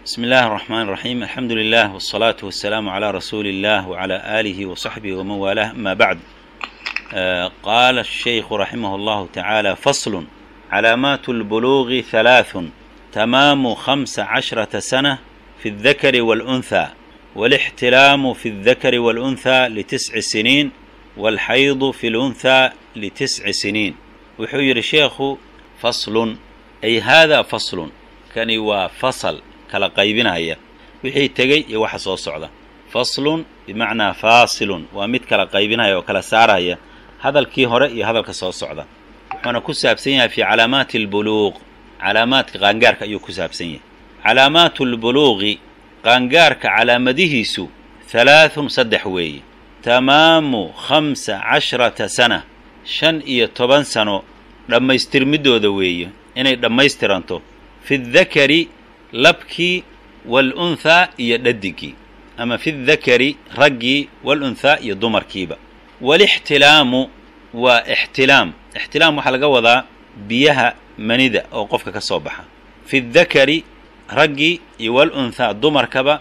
بسم الله الرحمن الرحيم الحمد لله والصلاة والسلام على رسول الله وعلى آله وصحبه ومن والاه أما بعد آه قال الشيخ رحمه الله تعالى فصل علامات البلوغ ثلاث تمام خمس عشرة سنة في الذكر والأنثى والاحتلام في الذكر والأنثى لتسع سنين والحيض في الأنثى لتسع سنين وحير الشيخ فصل أي هذا فصل كان وفصل kala qaybinaya wixii tegey iyo waxa soo socda faslun bimacnaa faasilun waa mid kala qaybinaya oo kala saaraya hadalkii hore iyo hadalka soo socda wuxuuna ku saabsan yahay fii calaamaati albuluuq calaamaadka qaangaarka ayuu ku saabsan yahay calaamaatu lbuluuqi qaangaarka calaamadihiisu halaathun saddex weeye tamaamu khamsa cashrata sana shan iyo toban sano dhammaystirmidooda weeye inay dhammaystiranto fi dakari labkii waalunhaa iyo dhadigii ama fi dakari raggii waalunhaa iyo dumarkiiba waalixtilaamu waa ixtilaam ixtilaam waxaa laga wadaa biyaha manida oo qofka ka soo baxa fi dakari raggii iyo waalunhaa dumarkaba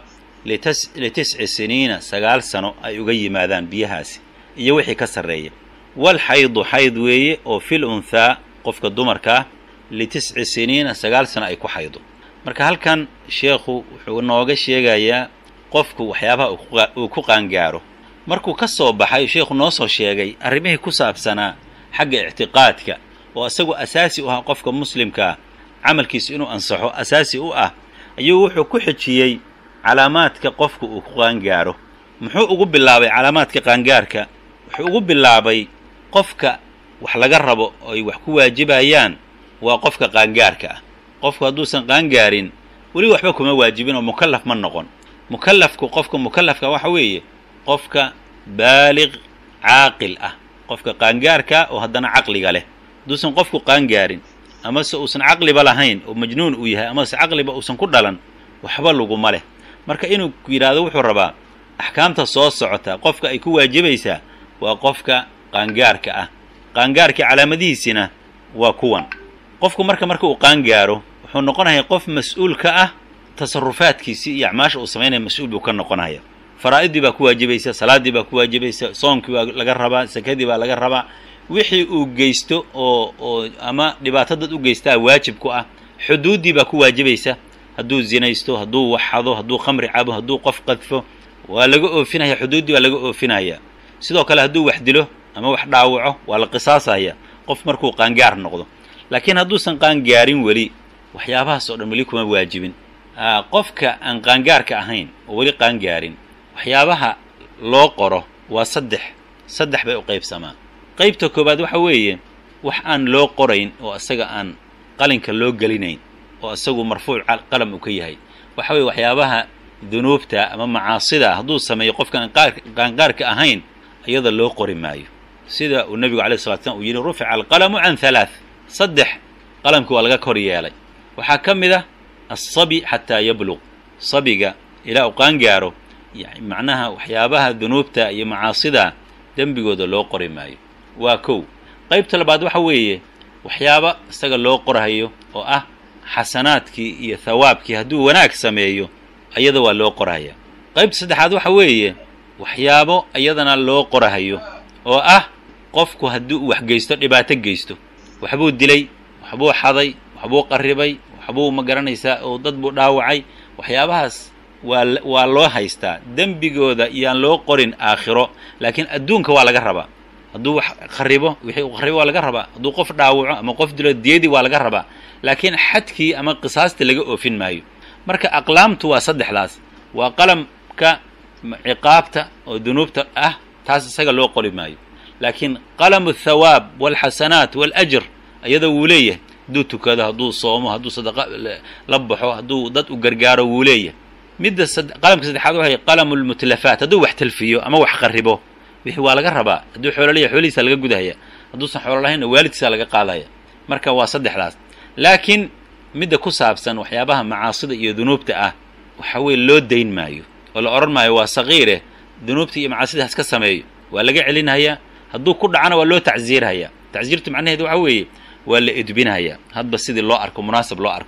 litisci siniina sagaal sano ay uga yimaadaan biyahaasi iyo wixii ka sarreeya waalxaydu xayd weeye oo fil unhaa qofka dumarkaa litisci siniina sagaal sano ay ku xaydo marka halkan sheekhu wuxuu nooga sheegayaa qofku waxyaabaha uu ku qaangaaro markuu ka soo baxay sheekhu noo soo sheegay arrimihii ku saabsanaa xagga ictiqaadka oo isagu asaasi u ah qofka muslimkaa camalkiisu inuu ansaxo asaasi u ah ayuu wuxuu ku xijiyey calaamaadka qofku uu ku qaangaaro muxuu ugu bilaabay calaamaadka qaangaarka wuxuu ugu bilaabay qofka wax laga rabo oo ay wax ku waajibayaan waa qofka qaangaarka ah qofku hadduusan qaangaarin weli waxba kuma waajibin oo mukallaf ma noqon mukallafku qofka mukallafka waxa weeye qofka baaliq caaqil ah qofka qaangaarka oo haddana caqliga leh hadduusan qofku qaangaarin amase uusan caqliba lahayn oo majnuun uu yahay amase caqliba uusan ku dhalan waxba laguma leh marka inuu yidhaahdo wuxuu rabaa axkaamta soo socota qofka ay ku waajibaysaa waa qofka qaangaarka ah qaangaarka calaamadihiisina waa kuwan qofku marka marka uu qaangaaro wuxuu noqonaya qof mas-uul ka ah tasarufaadkiisii iyo acmaasha uu samaynaya mas-uul buu ka noqonaya faraa'idii baa ku waajibaysa salaaddii baa ku waajibaysa soonkii baa laga rabaa sakadii baa laga rabaa wixii uu geysto oo oo ama dhibaato dad u geystaa waajib ku ah xuduuddii baa ku waajibaysa hadduu zinaysto hadduu waxado hadduu khamri cabo hadduu qof qadfo waa laga oofinaya xuduuddii waa laga oofinaya sidoo kale hadduu wax dilo ama wax dhaawaco waa la qisaasaya qof markuu qaangaar noqdo laakiin hadduusan qaangaarin weli waxyaabahaas oo dhan weli kuma waajibin qofka aan qaangaarka ahayn oo weli qaangaarin waxyaabaha loo qoro waa saddex saddex bay u qaybsamaa qaybta koowaad waxa weeye wax aan loo qorayn oo isaga aan qalinka loo gelinayn oo isagu marfuuc qalam uu ka yahay waxa weye waxyaabaha dunuubta ama macaasida hadduu sameeyo qofkaan qaangaarka ahayn iyada loo qori maayo sida uu nebigu alay slat slam uu yidhi rufica alqalamu can halaath saddex qalamkii waa laga kor yeelay waxaa ka mid ah alsabi xataa yabluq sabiga ilaa uu qaangaaro macnaha waxyaabaha dunuubta iyo macaasida dembigooda loo qori maayo waa kow qaybta labaad waxa weeye waxyaaba isaga loo qorhayo oo ah xasanaadkii iyo thawaabkii hadduu wanaag sameeyo iyada waa loo qorhaya qaybta saddexaad waxa weeye waxyaabo iyadana loo qorhayo oo ah qofku haddii uu wax geysto dhibaato geysto waxbuu dilay waxbuu xaday waxbuu qarribay waxbuu ma garanaysaa oo dad buu dhaawacay waxyaabahaas waa waa loo haystaa dembigooda iyaan loo qorin aakhiro laakiin adduunka waa laga rabaa hadduu wax qarribo wixii uu qarribo waa laga rabaa hadduu qof dhaawaco ama qof dilo diyadii waa laga rabaa laakiin xadkii ama qisaastii laga oofin maayo marka aqlaamtu waa saddexdaas waa qalamka ciqaabta oo dunuubta ah taas isaga loo qori maayo laakiin qalamu athawaab waalxasanaat waalajar iyada wuu leeyahay hadduu tukado hadduu soomo hadduu sadaqa la baxo hadduu dad u gargaaro wuu leeyahay midda qalamka saddexaad waxay qalamu lmutlafaat hadduu wax talfiyo ama wax qarribo wixii waa laga rabaa hadduu xoolo leeyahay xoolihiisa laga gudahaya hadduusan xoolo lahaynna waalidkiisa laga qaadaya marka waa saddexdaas laakiin midda ku saabsan waxyaabaha macaasida iyo dunuubta ah waxa weye loo dayn maayo oo la odhan maayo waa saqiire dunuubta iyo macaasida haska sameeyo waa laga celinhayaa hadduu ku dhacana waa loo tacsiirhayaa tacsiirtu macnaheedu waxa weeye waa la edbinhayaa hadba sidii loo arko munaasab loo arko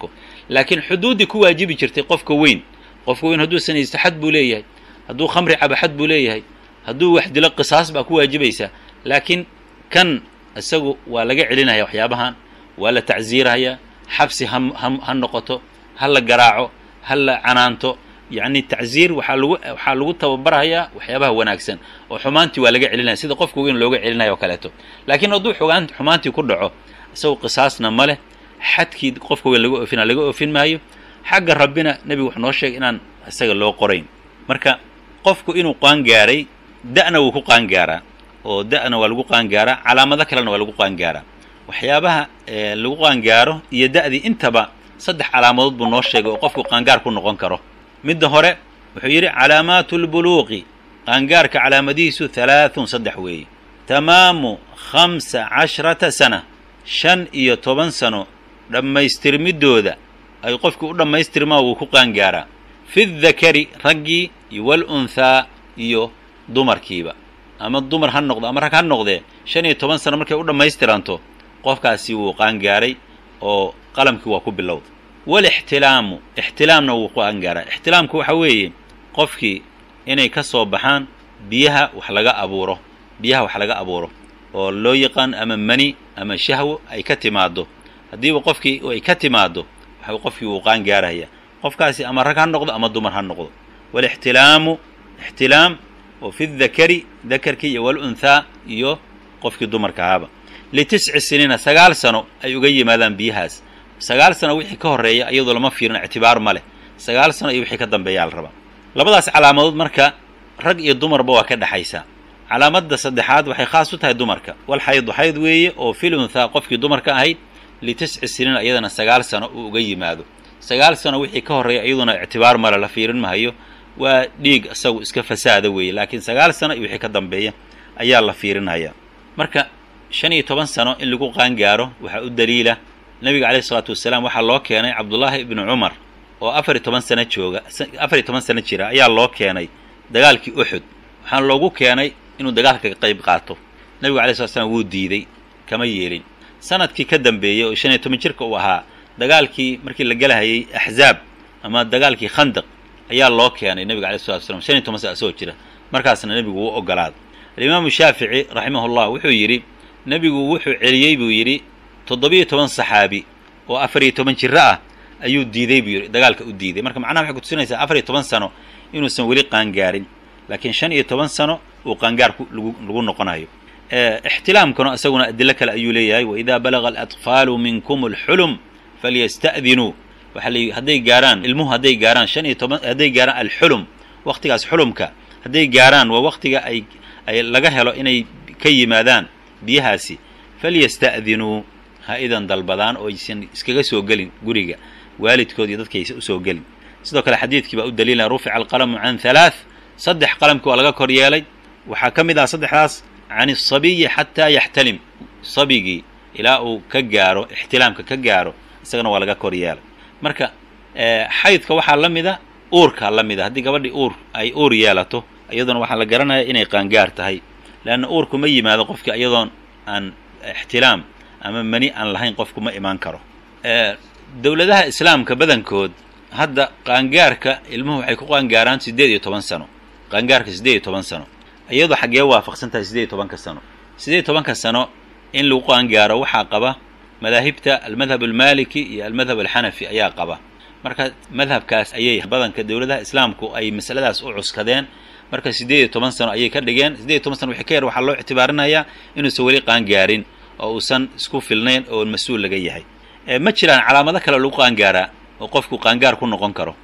laakiin xuduuddii ku waajibi jirtay qofka weyn qofka weyn hadduu sanaysto xad buu leeyahay hadduu khamri cabo xad buu leeyahay hadduu wax dilo qisaas baa ku waajibaysa laakiin kan isagu waa laga celinaya waxyaabahan waa la tacsiiraya xabsi ha ha noqoto ha la garaaco ha la canaanto yacni tacsiir waxaa lagu waxaa lagu tababarayaa waxyaabaha wanaagsan oo xumaantii waa laga celinaya sida qofka weyn looga celinaya oo kaleeto laakiin hadduu xogaan xumaantii ku dhaco isagu qisaasna ma leh xadkii qofka weyn laga oofina laga oofin maayo xagga rabbina nebigu wuxuu noo sheegay inaan isaga loo qorayn marka qofku inuu qaangaaray da'na wuu ku qaangaaraa oo da'na waa lagu qaangaaraa calaamado kalena waa lagu qaangaaraa waxyaabaha lagu qaangaaro iyo da'dii intaba saddex calaamadood buu noo sheegay oo qofku qaangaar ku noqon karo midda hore wuxuu yidhi calaamaatu lbuluuqi qaangaarka calaamadihiisu halaathun saddex weeye tamaamu khamsa cashrata sana shan iyo toban sano dhammaystirmiddooda ay qofkii u dhammaystirmaa wuu ku qaangaaraa fi dakari raggii walunhaa iyo dumarkiiba ama dumar ha noqdo ama rag ha noqdee shan iyo toban sano markay u dhammaystiranto qofkaasi wuu qaangaaray oo qalamkii waa ku bilowda walixtilaamu ixtilaamna wuu ku qaangaaraa ixtilaamku waxa weeye qofkii inay ka soo baxaan biyaha wax laga abuuro biyaha wax laga abuuro oo loo yaqaan ama mani ama shahwo ay ka timaaddo haddiiba qofkii ay ka timaaddo waxa qofkii wuu qaangaaraya qofkaasi ama rag ha noqdo ama dumar ha noqdo walixtilaamu ixtilaam oo fi dakari dakarkii iyo walunhaa iyo qofkii dumarka ahaaba litisci siniina sagaal sano ay uga yimaadaan biyahaas sagaal sano wixii ka horreeya iyadoo lama fiirin ictibaar ma leh sagaal sano iyo wixii ka dambeeyaa la rabaa labadaas calaamadood marka rag iyo dumarba waa ka dhexaysaa calaamadda saddexaad waxay khaas u tahay dumarka wal xaydu xayd weeye oo fil unhaa qofkii dumarka ahayd litisci siniina iyadana sagaal sano uu uga yimaado sagaal sano wixii ka horreeya iyaduna ictibaar male la fiirin mahayo waa dhiig isagu iska fasaada weeye laakiin sagaal sano iyo wixii ka dambeeya ayaa la fiirinaya marka shan iyo toban sano in lagu qaangaaro waxaa u daliila nebiga calayhi isalaatu wasalaam waxaa loo keenay cabdullaahi ibnu cumar oo afar iyo toban sano jooga afar iyo toban sano jira ayaa loo keenay dagaalkii uxud waxaana loogu keenay inuu dagaalka ka qayb qaato nebigu alay slat slam wuu diiday kama yeelin sanadkii ka dambeeyey oo shan iyo toban jirka uu ahaa dagaalkii markii la gelahayay axzaab ama dagaalkii khandaq ayaa loo keenay nebiga alay slatu slam shan iyo toban sana asagoo jira markaasna nebigu wuu ogolaaday alimaamu shaafici raximahullah wuxuu yidhi nebigu wuxuu celiyey buu yidhi toddobiyo toban saxaabi oo afar iyo toban jiro ah ayuu diiday buu yidhi dagaalka u diiday marka macnaha waxay kutusinaysaa afar iyo toban sano inuusan weli qaangaarin laakiin shan iyo toban sano uu qaangaar lagu noqonayo ixtilaamkuna isaguna adilo kale ayuu leeyahay waidaa balaga alatfaalu minkum alxulum falyasta'dinuu waxa la hadday gaaraan ilmuhu hadday gaaraan shan iyo toban hadday gaaraan alxulum waktigaas xulumka hadday gaaraan waa waktiga ay ay laga helo inay ka yimaadaan biyahaasi falyasta'dinuu ha idan dalbadaan oo aysan iskaga soo gelin guriga waalidkood iyo dadkaysa usoo gelin sidoo kale xadiidkii baa u daliilaya rufica alqalamu can halaath saddex qalamkii waa laga kor yeelay waxaa ka mid ah saddexdaas can asabiyi xataa yaxtalim sabigii ilaa uu ka gaaro ixtilaamka ka gaaro isagana waa laga kor yeelay marka xaydka waxaa la mida uurkaa la mida haddii gabadhii uur ay uur yeelato iyaduna waxaa la garanaya inay qaangaar tahay leanna uurku ma yimaado qofki iyadoon aan ixtilaam ama mani aan lahayn qofku ma imaan karo dowladaha islaamka badankood hadda qaangaarka ilmuhu waxay ku qaangaaraan siddeed iyo toban sano qaangaarka siddeed iyo toban sano iyadoo xaggee waafaqsan tahay siddeed iyo tobanka sano siddeed iyo tobanka sano in lagu qaangaaro waxaa qaba madaahibta almadhab almaliki iyo almadhab alxanafi ayaa qaba marka madhabkaas ayay badanka dowladaha islaamku ay masaladaas u cuskadeen marka siddeed iyo toban sano ayay ka dhigeen siddeed iyo toban sano wixii ka yar waxaa loo ictibaarinayaa inuusan weli qaangaarin oo uusan isku filnayn oo mas-uul laga yahay ma jiraan calaamado kale oo lagu qaangaaraa oo qofku qaangaar ku noqon karo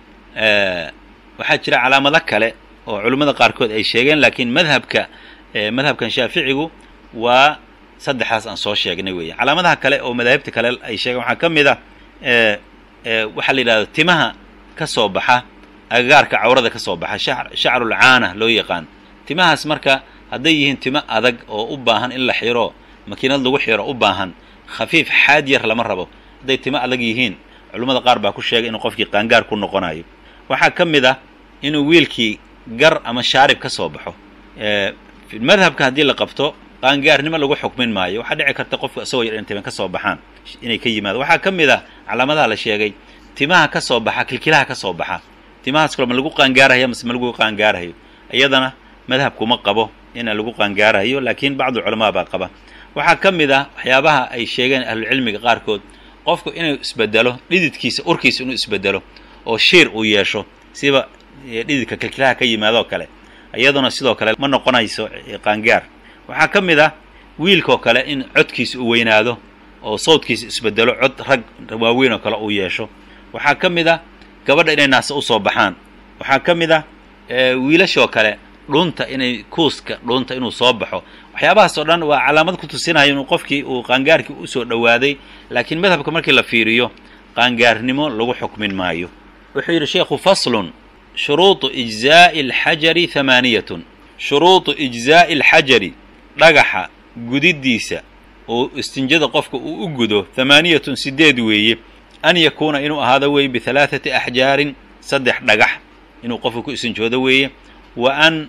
waxaa jira calaamado kale oo culimmada qaarkood ay sheegeen laakiin madhabka madhabkan shaaficigu waa saddexdaas aan soo sheegnay weeye calaamadaha kale oo madaahibta kale ay sheegeen waxaa ka mid ah waxaa la yidhahda timaha ka soo baxa agagaarka cawrada ka soo baxa shacrul caana loo yaqaan timahaas marka hadday yihiin timo adag oo u baahan in la xiro makiinad lagu xiro u baahan khafiif xaad yar lama rabo hadday timo adag yihiin culimmada qaar baa ku sheegay inuu qofkii qaangaar ku noqonayo waxaa ka mid ah inuu wiilkii gar ama shaarib ka soo baxo madhabka haddii la qabto qaangaarnimo lagu xukmin maayo waxaa dhici karta qofku isagoo yar in timan ka soo baxaan inay ka yimaado waxaa ka mid ah calaamadaha la sheegay timaha ka soo baxa kilkilaha ka soo baxa timahaas kale ma lagu qaangaarahaya mase ma lagu qaangaarahayo iyadana madhabkuma qabo inaan lagu qaangaarahayo laakiin bacdu culamaa baa qaba waxaa ka mid ah waxyaabaha ay sheegeen ahlucilmiga qaarkood qofku inuu isbedelo dhididkiisa urkiisa inuu isbedelo oo shiir uu yeesho siba dhididka kilkilaha ka yimaadoo kale iyaduna sidoo kale ma noqonayso qaangaar waxaa ka mid ah wiilkaoo kale in codkiisa uu weynaado oo sawdkiisa isbedelo cod rag waaweyn oo kale uu yeesho waxaa ka mid ah gabadha inay naase usoo baxaan waxaa ka mid ah wiilashoo kale dhunta inay kuuska dhunta inuu soo baxo waxyaabahaas oo dhan waa calaamad ku tusinayo inuu qofkii uu qaangaarkii usoo dhowaaday laakiin madhabka markii la fiiriyo qaangaarnimo lagu xukmin maayo wuxuu yidhi sheekhu faslun shuruuطu ijzaa'i alxajari hamaaniyatun shuruuطu ijzaa'i alxajari dhagaxa gudidiisa oo istinjada qofka uu u gudo hamaaniyatun sideed weeye an yakuuna inuu ahaado weeye bihalaaثati axjaarin saddex dhagax inuu qofka ku istinjoodo weeye wa an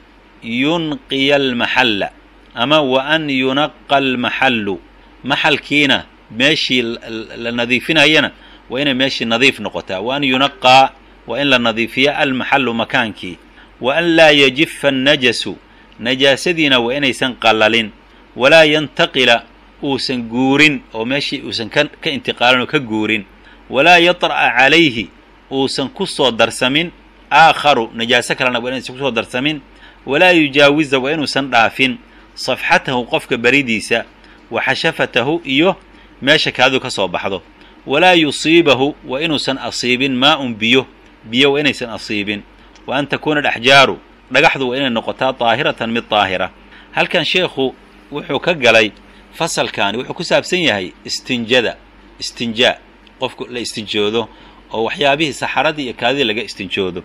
yunqiya almaxalla ama wa an yunaqa almaxallu maxalkiina meeshii la nadiifinayana waa inay meeshii nadiif noqotaa wa an yunaqaa waa in la nadiifiya almaxallu makaankii wa an laa yajifa annajasu najaasadiina waa inaysan qallalin walaa yantaqila uusan guurin oo meeshii uusan ka ka intiqaalin oo ka guurin walaa yaطra'a calayhi uusan ku soo darsamin aakharu najaaso kalena waa inaysan kusoo darsamin walaa yujaawiza waa inuusan dhaafin safxatahu qofka beridiisa wa xashafatahu iyo meesha kaadu ka soo baxdo walaa yusiibahu waa inuusan asiibin maa-un biyo biyo waa inaysan asiibin wa an takuuna alaxjaaru dhagaxdu waa inay noqotaa daahiratan mid daahira halkan sheekhu wuxuu ka galay fasalkaani wuxuu ku saabsan yahay istinjada istinjaa qofku la istinjoodo oo waxyaabihii saxaradii iyo kaadidii laga istinjoodo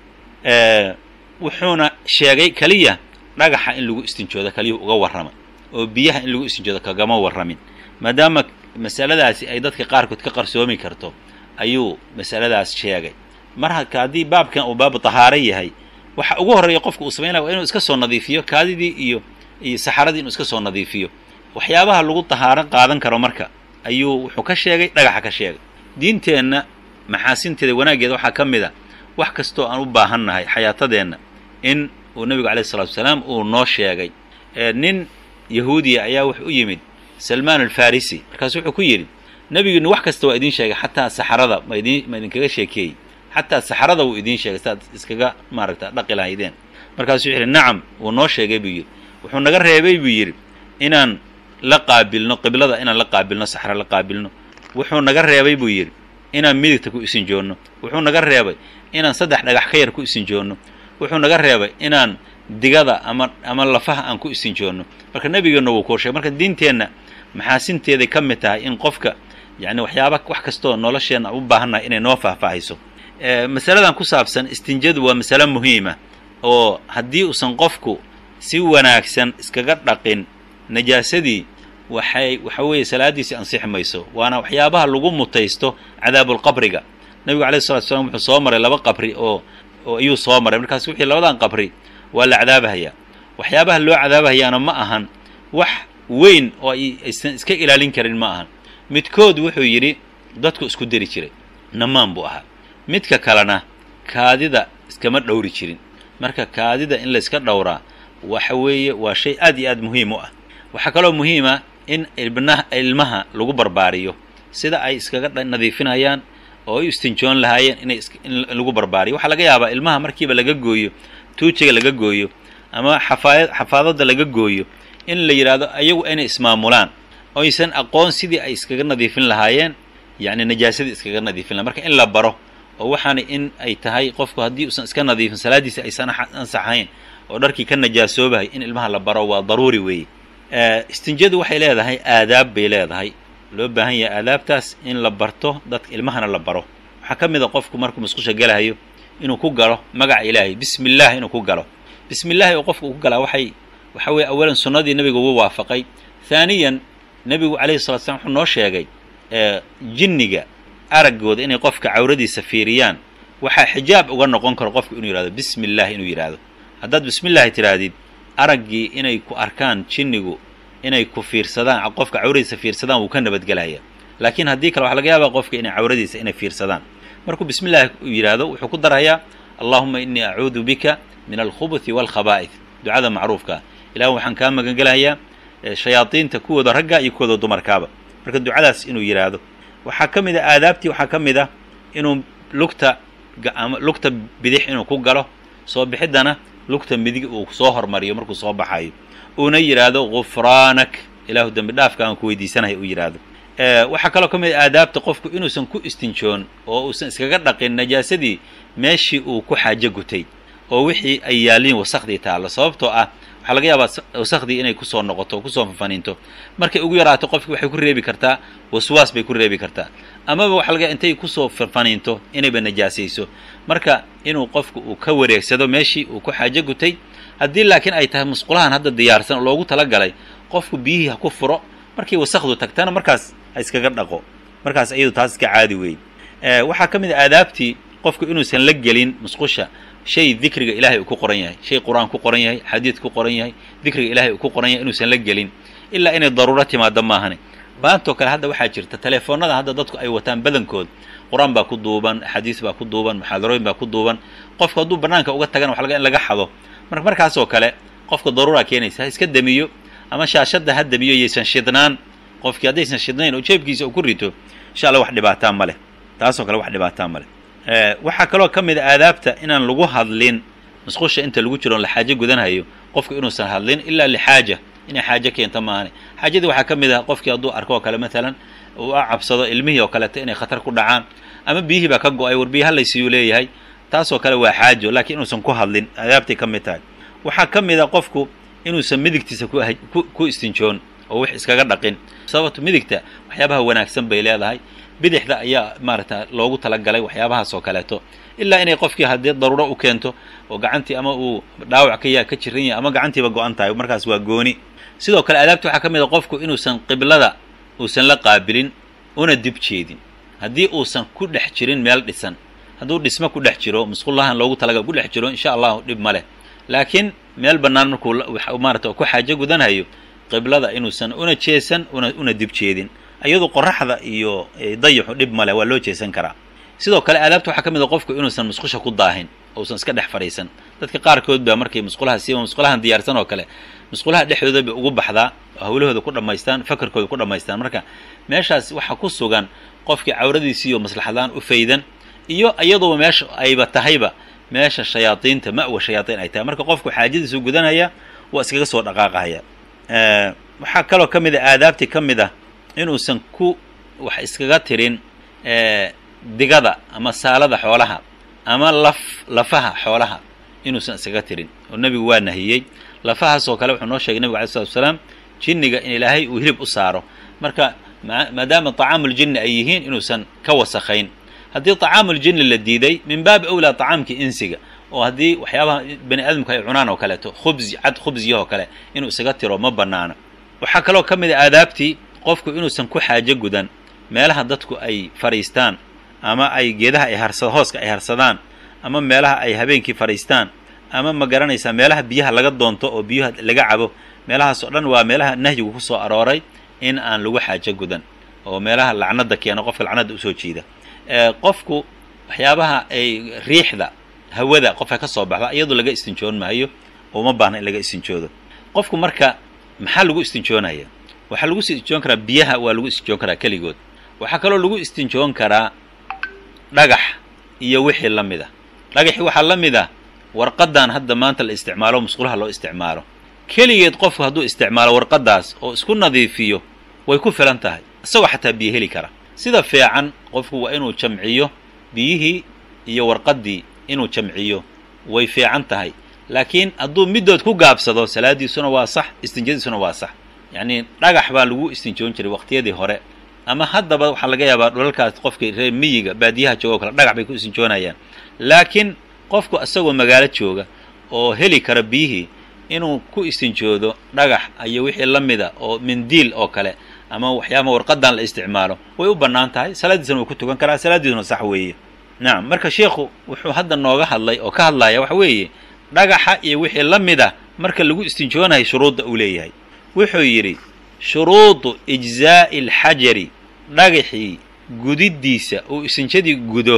wuxuuna sheegay keliya dhagaxa in lagu istinjoodo keliyuhu uga warramay oo biyaha in lagu istinjoodo kagama warramin maadaama masaladaasi ay dadka qaarkood ka qarsoomi karto ayuu masaladaas sheegay mar haka haddii baabkan uu baabu tahaaro yahay waxa ugu horreeya qofka uu samaynaya waa inuu iska soo nadiifiyo kaadidii iyo iyo saxaradii inuu iska soo nadiifiyo waxyaabaha lagu tahaaro qaadan karo marka ayuu wuxuu ka sheegay dhagaxa ka sheegay diinteenna maxaasinteeda wanaaggeeda waxaa ka mid a wax kastoo aan u baahannahay xayaatadeenna in uu nebigu alayh isalatu wasalaam uu noo sheegay nin yahuudiya ayaa wuxuu u yimid salmaan alfarisi markaasu wuxuu ku yidhi nebigiinu wax kasta waa idiin sheegay xataa saxarada ma idin ma idinkaga sheekeeyey xataa saxarada wuu idiin sheegay saaad iskaga maaragta dhaqi lahaydeen markaasuu wuxu yidhi nacam wuu noo sheegay buu yidhi wuxuu naga reebay buu yidhi inaan la qaabilno qiblada inaan la qaabilno saxra la qaabilno wuxuu naga reebay buu yidhi inaan midigta ku isinjoonno wuxuu naga reebay inaan saddex dhagax ka yar ku isinjoonno wuxuu naga reebay inaan digada ama ama lafaha aan ku isinjoonno marka nebigeenna wuu kuu sheegay marka diinteenna maxaasinteeday ka mid tahay in qofka yacni waxyaaba wax kastoo nolosheenna u baahannahay inay noo faahfaahayso masaladan ku saabsan istinjadu waa masale muhiima oo haddii uusan qofku si wanaagsan iskaga dhaqin najaasadii waxay waxa weeye salaaddiisi ansixi mayso waana waxyaabaha lagu mutaysto cadaabulqabriga nebigu alayh salatu slam wuxuu soo maray laba qabri oo oo ayuu soo maray markaas wixii labadan qabri waa la cadaabahayaa waxyaabaha loo cadaabahayaana ma ahan wax weyn oo aysan iska ilaalin karin ma ahan midkood wuxuu yidhi dadku isku deri jiray namaan buu ahaa midka kalena kaadida iskama dhowri jirin marka kaadida in layska dhowraa waxa weeye waa shay aad iyo aad muhiim u ah waxaa kaloo muhiima in ibna ilmaha lagu barbaariyo sida ay iskaga nadiifinayaan oo ay istinjoon lahaayeen inay in lagu barbaariyo waxaa laga yaabaa ilmaha markiiba laga gooyo tuujiga laga gooyo ama xafaaya xafaadada laga gooyo in la yidhaahdo ayagu inay ismaamulaan oysan aqoon sidii ay iskaga nadiifin lahaayeen yacni najaasadii iskaga nadiifin lahayen marka in la baro oo waxaana in ay tahay qofku haddii uusan iska nadiifin salaaddiisi aysan ansaxayn oo dharkii ka najaasoobahay in ilmaha la baro waa daruuri weeye istinjadu waxay leedahay aadaab bay leedahay loo baahan yahay aadaabtaas in la barto dadka ilmahana la baro waxaa ka mid a qofku markuu musqusha galahayo inuu ku galo magaca ilaahay bismi illah inuu ku galo bismi illahi oo qofka ku galaa waxay waxa weeye awalan sunnadii nebiga ugu waafaqay haaniyan nebigu calayhi salatu slam wuxuu noo sheegay jinniga araggooda inay qofka cawradiisa fiiriyaan waxaa xijaab uga noqon karo qofku inuu yidhahdo bismi illah inuu yidhaahdo haddaad bismi illahi tidhaahdid araggii inay ku arkaan jinnigu inay ku fiirsadaan qofka cawradiisa fiirsadaan wuu ka nabadgelaya laakiin haddii kale waxaa laga yaabaa qofka inay cawradiisa inay fiirsadaan markuu bismi llahi yidhaahdo wuxuu ku darayaa allahuma inii acuudu bika min alkhubuthi waalkhabaa'id ducada macruufkaa ilah waxaan kaa magangelayaa shayaadiinta kuwooda ragga iyo kuwooda dumarkaaba marka ducadaas inuu yidhaahdo waxaa ka mid a aadaabtii waxaa ka mid ah inuu lugta lugta bidix inuu ku galo soo bixiddana lugta midig uu soo hormariyo markuu soo baxayo uuna yidhaahdo gufraanak ilaahu dembi dhaafka aan ku weydiisanahay uu yidhaahdo waxaa kaloo ka mid a aadaabta qofku inuusan ku istinjoon oo uusan iskaga dhaqin najaasadii meeshii uu ku xaajo gutay oo wixii ay yaaliin wasakhdii taallo sababtoo ah waxaa laga yaabaa wasakhdii inay kusoo noqoto o kusoo fafaniinto markay ugu yaraato qofki waxay ku reebi kartaa waswaas bay ku reebi kartaa amaba waxa laga intay kusoo fafaniinto inayba najaasayso marka inuu qofku uu ka wareegsado meeshii uu ku xaajo gutay haddii laakiin ay tahay musqulahan hadda diyaarsan oo loogu talagalay qofku biyihii ha ku furo markay wasakdu tagtana markaas ha iskaga dhaqo markaas iyadu taas iska caadi weeye waxaa ka mid a aadaabtii qofku inuusan la gelin musqusha shay dikriga ilahay uu ku qoran yahay shay qur-aan ku qoran yahay xadiid ku qoran yahay dikriga ilahay uu ku qoran yahay inuusan la gelin ilaa inay daruuro timaado maahane maantoo kale hadda waxaa jirta telefoonada hadda dadku ay wataan badankood qur-aan baa ku duuban axaadiis baa ku duuban muxaadarooyin baa ku duuban qofku hadduu banaanka uga tagana waxa laga in laga xado marka markaasoo kale qofka daruuraa keenaysa ha iska demiyo ama shaashadda ha demiyo yaysan shidnaan qofkii haddaysan shidnayn oo jeebkiisa uu ku rito insha allah wax dhibaataa ma leh taasoo kale wax dhibaataa ma leh waxaa kaloo ka mid a aadaabta inaan lagu hadlin musqusha inta lagu jiro on la xaajo gudanhayo qofku inuusan hadlin ilaa lixaaja inay xaajo keento maahane xaajadii waxaa ka mid ah qofkii hadduu arko oo kale maalan uu a cabsado ilmihii oo kaleeto inay khatar ku dhacaan ama biyihii baa ka go-ay war biyi halaysiiyuu leeyahay taasoo kale waa xaajo laakiin inuusan ku hadlin aadaabtay ka mid tahay waxaa ka mid a qofku inuusan midigtiisa ku istinjoon oo wax iskaga dhaqin sababto midigta waxyaabaha wanaagsan bay leedahay bidixda ayaa maaragta loogu talagalay waxyaabahaas oo kaleeto ilaa inay qofkii haddii daruuro u keento oo gacantii ama uu dhaawac ka ya ka jiran yahay ama gacantiiba go-an tahay markaas waa gooni sidoo kale aadaabta waxaa ka mid a qofku inuusan qiblada uusan la qaabilin una dib jeedin haddii uusan ku dhex jirin meel dhisan hadduu dhismo ku dhex jiro musqullahan loogu talagal ku dhex jiro insha allahu dhib ma leh laakiin meel bannaan markuu maarata ku xaajo gudanhayo qiblada inuusan una jeesan una una dib jeedin iyadu qoraxda iyo dayaxu dhib male waa loo jeesan karaa sidoo kale aadaabta waxaa ka mid a qofku inuusan musqusha ku daahin ousan iska dhex fadhiisan dadka qaarkood baa markay musqulaha siiba musqulahan diyaarsan oo kale musqulaha dhexdooda bay ugu baxdaa hawlahooda ku dhammaystaan fakarkooda ku dhammaystaan marka meeshaas waxaa ku sugan qofkii cawradiisiiyo maslaxadaan u faydan iyo iyaduba meesha ayba tahayba meesha shayaadiinta ma'wa shayaadiin ay tahay marka qofku xaajadiisu gudanaya waa iskaga soo dhaqaaqahaya waxaa kaloo ka mid a aadaabtii ka mid ah inuusan ku wax iskaga tirin digada ama saalada xoolaha ama laf lafaha xoolaha inuusan iskaga tirin oo nebigu waa nahiyey lafahaasoo kale wuxuu noo sheegay nebigu alai slatu salaam jinniga in ilaahay uu hilib u saaro marka maadaama طacaamuljinni ay yihiin inuusan ka wasakhayn haddii طacaamuljinni la diiday min baabi awlaa طacaamkii insiga oo haddii waxyaabaha bani aadamku ay cunaan oo kaleeto khubsi cad khubsiyahoo kale inuu isaga tiro ma bannaana waxaa kaloo ka mid a aadaabtii qofku inuusan ku xaajo gudan meelaha dadku ay fadhiistaan ama ay geedaha ay harsa hooska ay harsadaan ama meelaha ay habeenkii fadhiistaan ama ma garanaysaa meelaha biyaha laga doonto oo biyuha laga cabo meelahaas oo dhan waa meelaha nahyigu ku soo arooray in aan lagu xaajo gudan oo meelaha lacnada keeno qofka lacnada usoo jiida qofku waxyaabaha ay riixda hawada qofka ka soo baxda iyadoo laga istinjoon maayo uma baahna in laga istinjoodo qofku marka maxaa lagu istinjoonaya waxaa lagu istinjoon karaa biyaha waa lagu istinjoon karaa keligood waxaa kaloo lagu istinjoon karaa dhagax iyo wixii la mid a dhagaxii waxaa la mid ah warqadan hadda maanta la isticmaalo musqulaha loo isticmaalo keligeed qofku hadduu isticmaalo warqadaas oo isku nadiifiyo way ku filan tahay isagoo xataa biyo heli kara sida fiican qofku waa inuu jamciyo biyihii iyo warqaddii inuu jamciyo way fiican tahay laakiin hadduu middood ku gaabsado salaadiisuna waa sax istinjadiisuna waa sax yacnii dhagax baa lagu istinjoon jiray waqtiyadii hore ama haddaba waxaa laga yaabaa dhulalkaas qofkii reer miyiga baadiyaha jooga o kale dhagax bay ku istinjoonayaan laakiin qofku isagoo magaalo jooga oo heli kara biyihii inuu ku istinjoodo dhagax iyo wixii la mida oo mindiil oo kale ama waxyaaba warqadan la isticmaalo way u bannaan tahay salaaddiisana wuu ku tukan karaa salaaddiisuna sax weeye nacam marka sheikhu wuxuu hadda nooga hadlay oo ka hadlaya waxa weeye dhagaxa iyo wixii la mid a marka lagu istinjoonayo shuruudda uu leeyahay wuxuu yidhi shuruudu ijzaa'i alxajari dhagaxii gudiddiisa uu istinjadii gudo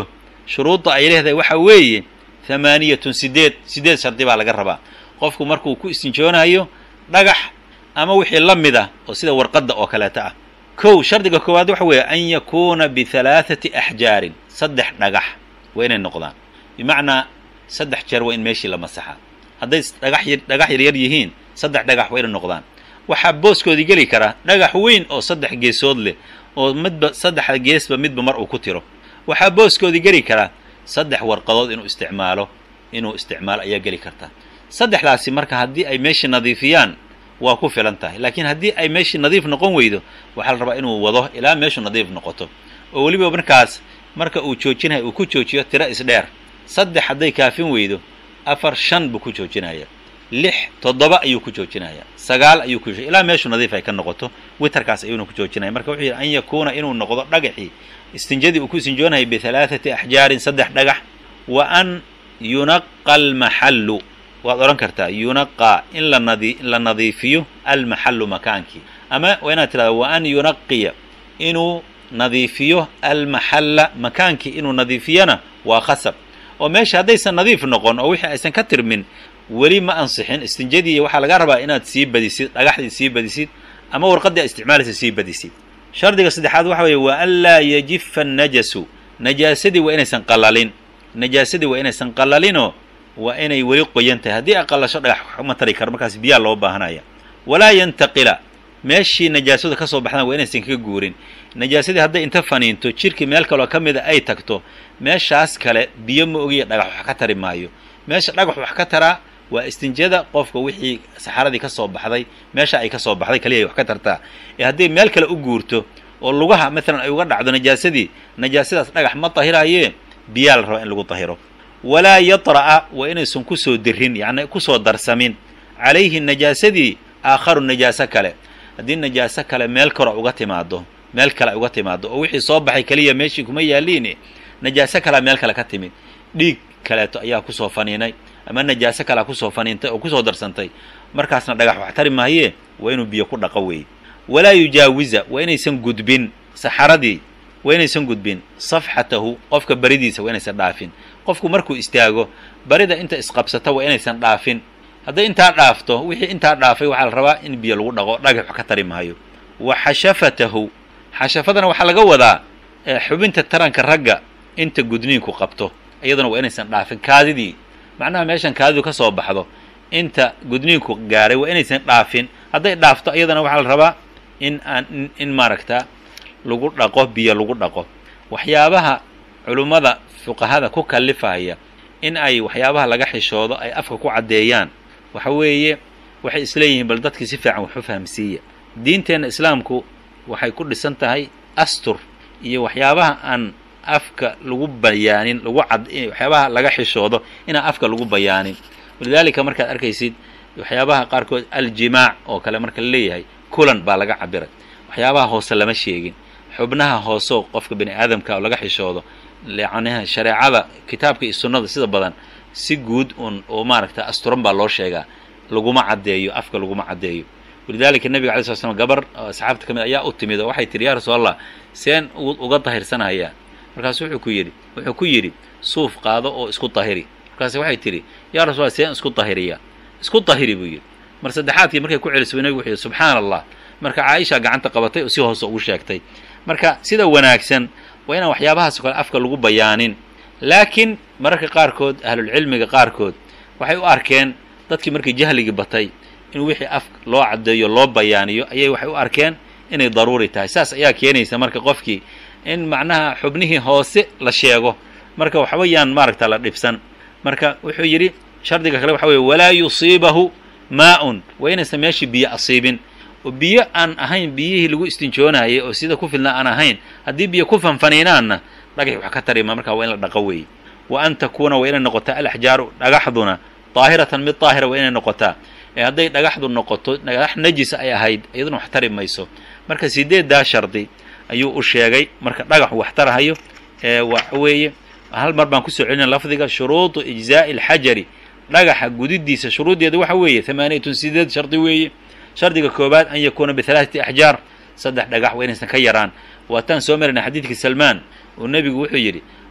shuruudda ay leedahay waxa weeye hamaaniyatun sideed sideed shardi baa laga rabaa qofku markuu ku istinjoonayo dhagax ama wixii la mid ah oo sida warqadda oo kaleeta ah kow shardiga koowaad waxa weeye an yakuuna bihalaathati axjaarin saddex dhagax waa inay noqdaan bimacnaa saddex jeer waa in meeshii la masaxaa hadday dhagax dhagax yaryar yihiin saddex dhagax waa inay noqdaan waxaa booskoodii geli karaa dhagax weyn oo saddex geesood leh oo midba saddexda geesba midba mar uu ku tiro waxaa booskoodii geli karaa saddex warqadood inuu isticmaalo inuu isticmaalo ayaa geli karta saddexdaasi marka haddii ay meeshii nadiifiyaan waa ku filan tahay laakiin haddii ay meeshii nadiif noqon weydo waxaa la rabaa inuu wado ilaa meeshu nadiif noqoto oo weliba markaas marka uu joojinayo uu ku joojiyo tiro isdheer saddex hadday kaafin weydo afar shan buu ku joojinaya lix toddoba ayuu ku joojinaya sagaal ayuu ku ilaa meeshu nadiif ay ka noqoto witerkaas ayuuna ku joojinaya marka wuxuu yidhi an yakuuna inuu noqdo dhagaxii istinjadii uu ku istinjoonayay bihalaathati axjaarin saddex dhagax wa an yunaqa almaxallu waad odhan kartaa yunaqaa in la nadi la nadiifiyo almaxallu makaankii ama waa inaad tidhahda wa an yunaqiya inuu nadiifiyo almaxalla makaankii inuu nadiifiyana waa khasab oo meesha haddaysan nadiif noqon oo wixii aysan ka tirmin weli ma ansixin istinjadii waxaa laga rabaa inaad sii badisid dhagaxdii sii badisid ama warqaddii aad isticmaalaysa sii badisid shardiga saddexaad waxa weeye wa an laa yajifa annajasu najaasadii waa inaysan qalalin najaasadii waa inaysan qalalinoo waa inay weli qoyan tahay haddii ay qalasho dhagax ma tari karo markaas biyaa loo baahanaya walaa yantaqila meeshii najaasadu ka soo baxdaan waa inaysan kaga guurin najaasadii hadday inta faniinto jirkii meel kaloo ka mida ay tagto meeshaas kale biyo ma ogiya dhagax wax ka tari maayo meesha dhagax wax ka taraa waa istinjada qofka wixii saxaradii ka soo baxday meesha ay ka soo baxday kaliya ay wax ka tartaa ee hadday meel kale u guurto oo lugaha maalan ay uga dhacdo najaasadii najaasadaas dhagax ma tahiraaye biyaa la rabaa in lagu tahiro walaa yatra'a waa inaysan kusoo dirin yacni kusoo darsamin calayhi najaasadii aakharu najaaso kale haddii najaaso kale meel kore uga timaado meel kale uga timaado oo wixii soo baxay keliya meeshii kuma yaaliin najaaso kalea meel kale ka timid dhiig kaleeto ayaa kusoo faniinay ama najaaso kalea kusoo faniintay oo kusoo darsantay markaasna dhagax wax tari maayee waa inuu biyo ku dhaqo weeye walaa yujaawiza waa inaysan gudbin saxaradii waa inaysan gudbin safxatahu qofka baridiisa waa inaysan dhaafin qofku markuu istaago barida inta isqabsata waa inaysan dhaafin hadday intaa dhaafto wixii intaa dhaafay waxaa la rabaa in biyo lagu dhaqo dhagax wax ka tari maayo wa xashafatahu xashafadana waxaa laga wadaa xubinta taranka ragga inta gudniinku qabto iyaduna waa inaysan dhaafin kaadidii macnaha meeshan kaadidu ka soo baxdo inta gudniinku gaaray waa inaysan dhaafin hadday dhaafto iyadana waxaa la rabaa in aan in maaragta lagu dhaqo biyo lagu dhaqo waxyaabaha culummada fuqahada ku kallifaya in ay waxyaabaha laga xishoodo ay afka ku caddeeyaan waxa weeye waxay isleeyihiin bal dadkii si fiican wax u fahamsiiya diinteenna islaamku waxay ku dhisan tahay astur iyo waxyaabaha aan afka lagu bayaanin lagu cad waxyaabaha laga xishoodo inaan afka lagu bayaanin walidaalika markaad arkaysid waxyaabaha qaarkood aljimaac oo kale marka la leeyahay kulan baa laga cabiray waxyaabaha hoose lama sheegin xubnaha hooseo qofka bini aadamka oo laga xishoodo yacniha shareecada kitaabka iyo sunnada sida badan si guud un oo maaragta asturan baa loo sheegaa laguma caddeeyo afka laguma caddeeyo walidaalika nebiga alay sla slam gabar asxaabta ka mid ayaa u timid oo waxay tihi yaa rasuul allah seen uga dahirsanhayaa markaasu wuxuu ku yidhi wuxuu ku yidhi suuf qaado oo isku dahiri markaas waxay tidhi yaa rasul allah seen isku dahiriya isku dahiri buu yidhi mar saddexaadkii markay ku celisay nebigu wuxuu yidhi subxaana allah marka caaisha gacanta qabatay oo si hoose ugu sheegtay marka sida wanaagsan waa inaan waxyaabahaas o kale afka lagu bayaanin laakiin mararka qaarkood ahlulcilmiga qaarkood waxay u arkeen dadkii markii jahligii batay in wixii af loo caddeeyo loo bayaaniyo ayay waxay u arkeen inay daruuri tahay saas ayaa keenaysa marka qofkii in macnaha xubnihii hoose la sheego marka waxbayaan maaragta la dhibsan marka wuxuu yidhi shardiga kale waxa weye walaa yusiibahu maa-un waa inaysan meeshii biyo asiibin oo biyo aan ahayn biyihii lagu istinjoonayay oo sida ku filnaa aan ahayn haddii biyo ku fanfaniinaanna dhagax wax ka tarima markaa waa in la dhaqo weeye wa an takuuna waa inay noqotaa alaxjaaru dhagaxduna daahiratan mid daahira waa inay noqotaa ee hadday dhagaxdu noqoto dhagax najisa ay ahayd iyaduna wax tari mayso marka sideeddaa shardi ayuu u sheegay marka dhagax wax tarahayo ee waxa weeye hal mar baan kusoo celinaya lafdiga shuruudu ijzaa'i alxajari dhagaxa gudidiisa shuruuddeeda waxa weeye hamaaniyatun sideed shardi weeye shardiga koobaad an yakuuna bihalaaثati axjaar saddex dhagax waa inaysan ka yaraan waataan soo marayna xadiidkii salmaan uu nebigu wuxuu yidhi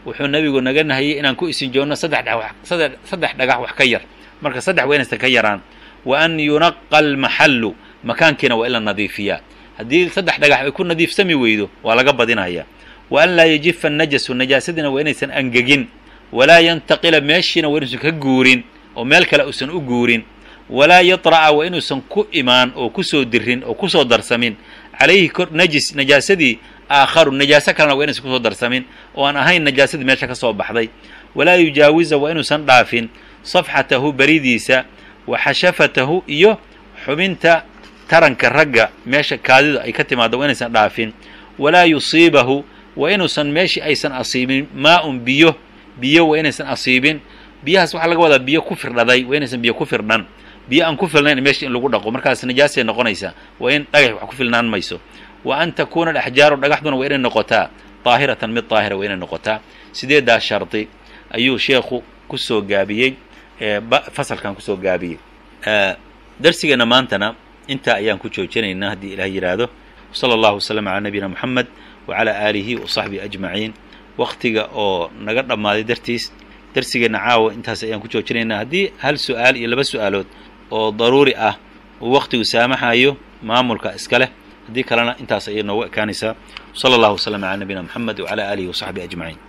wuxuu nebigu naga nahiyey inaan ku isinjoonno saddex saddex dhagax wax ka yar marka saddex waa inaysan ka yaraan wa an yunaqa almaxallu makaankiina waa in la nadiifiyaa haddii saddex dhagax ay ku nadiifsami weydo waa laga badinaya wa an laa yajifa annajasu najaasadiina waa inaysan angegin walaa yantaqila meeshiina waa inuusan ka guurin oo meel kale uusan u guurin walaa yatra'a waa inuusan ku imaan oo kusoo dirin oo kusoo darsamin calayhi kor najis najaasadii aakharu najaaso kalena waa inaysan kusoo darsamin oo aan ahayn najaasadii meesha ka soo baxday walaa yujaawiza waa inuusan dhaafin safxatahu beridiisa wa xashafatahu iyo xubinta taranka ragga meesha kaadida ay ka timaado waa inaysan dhaafin walaa yusiibahu waa inuusan meeshii aysan asiibin maa-un biyo biyo waa inaysan asiibin biyahaas waxaa laga wadaa biyo ku firdhaday waa inaysan biyo ku firdhan biyo aan ku filnayn meesha in lagu dhaqo markaas najaasay noqonaysaa waa in dhagax wax ku filnaan mayso wa an takuuna alaxjaaru dhagaxduna waa inay noqotaa daahiratan mid daahira waa inay noqotaa sideedaa shardi ayuu sheekhu kusoo gaabiyey fasalkan kusoo gaabiyey darsigeenna maantana intaa ayaan ku joojinaynaa haddii ilaah yidhaahdo sala allahu wasalam calaa nabiyina moxamed wacalaa aalihi wa saxbihi ajmaciin waktiga oo naga dhammaaday dartiis darsigeenna caawa intaas ayaan ku joojinaynaa haddii hal su-aal iyo laba su-aalood oo daruuri ah uu waktigu saamaxayo maamulka iska leh haddii kalena intaas ayay noogu ekaanaysaa sala allahu wasalam calaa nabiyina moxamed wacalaa aalihi wa saxbihi ajmaciin